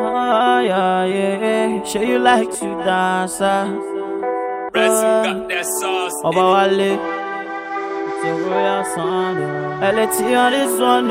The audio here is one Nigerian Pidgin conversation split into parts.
Oh, yeah, yeah. Sure you like to dance, ah. Resin got that sauce. Ọba Wale. It's a royal sound. oh. LT on this one,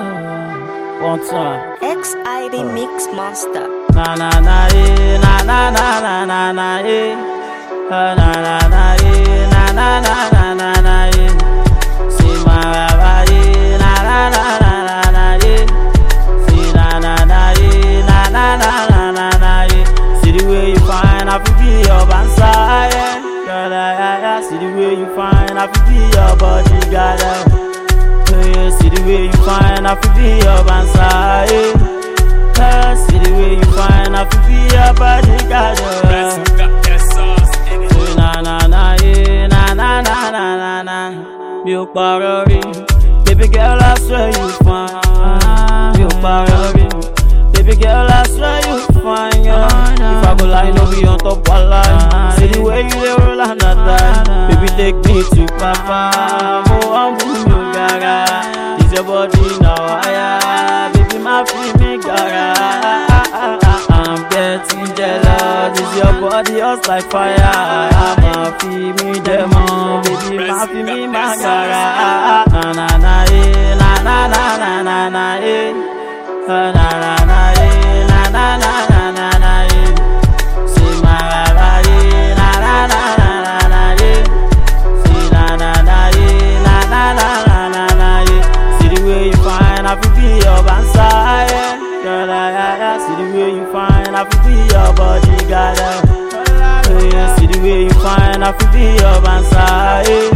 oh. One time. XID Mix Monster. Na na na eh, na na na na na na eh. Ah, na na na eh, na na na na na na eh. See my baba eh, na na na na na na eh. See na na na eh, na na na na na na eh. See the way you fine, I feel be your bansa yeah. Girl, yeah, yeah, yeah. See the way you fine, I feel be your body, girl. yeah. Hey, see the way you fine, I feel be your bansa yeah. Hey, see the way you fine, I feel be your body, girl. yeah. Resin got that sauce in it. Say na na na yeah, na na na na na na. Mi ò parọ́ rí, baby girl I swear you fine. Mi ò parọ́ rí, baby girl I swear you fine. Yeah. If I go lie, no be on top one line. See the way you dey roll and that time, baby take me to papa. Mo wan mú mi ò gara, is your body na wire, baby má fi mi gara. I'm getting jealous, is your body hot like fire. I'ma feel me demo, baby, ma feel me magara. Na na na eh, na na na na na na eh. Na na na na eh, na na na na na na eh. Say my baba eh, na na na na na na eh. See na na na eh, na na na na na na eh. See the way you fine, I feel be your bansa yeah. Girl, I, I, I see the way you fine, I feel be your body, girl. Yeah. Yeah, see the way you fine, I feel be your bansa yeah.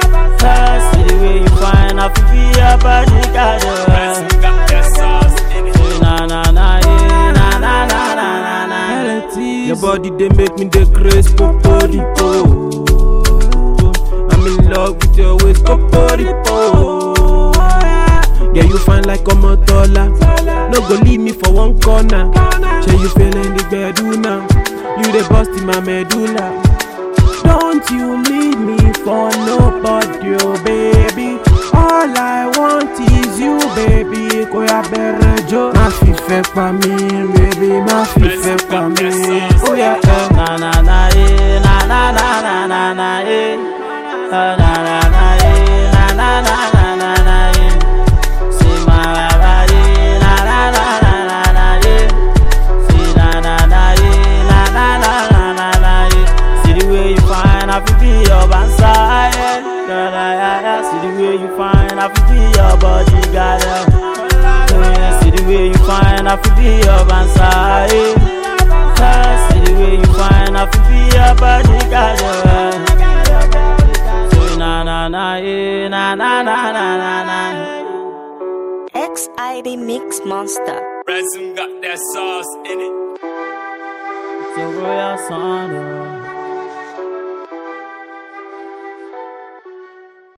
Yeah, See the way you fine, I feel be your body, girl. Yeah. Resin got that sauce in it. Say na na na yeah, na na na na na na. Your body they make me the craze poporipo. I'm in love with your waist poporipo. Yeah, you fine like a motola. No go leave me for one corner. Say you feeling the bedu now. You the bust in my medulla. Don't you leave me for nobody, oh baby. All I want is you, baby. Kò yá bẹ̀rẹ̀ jó. Má fi fẹ́ pa mí, baby. Má fi fẹ́ pa mí. Ó yẹ ẹ. Na na na eh, na na na na na na eh. Ah, Na na na eh, na na na na na na eh. Say my baba eh, na na na na na na eh. Say na na na eh, na na na na na na eh. See the way you fine, I feel be your bansa yeah. Girl, I, I, I see the way you fine, I feel be your body, girl. Yeah. Yeah, see the way you fine, I feel be your bansa yeah. Yeah, See the way you fine, I feel be your body, girl. Yeah. Say na na na yeah, na na na na na na. XID Mix Monster. Resin got that sauce in it. It's a royal sound. oh.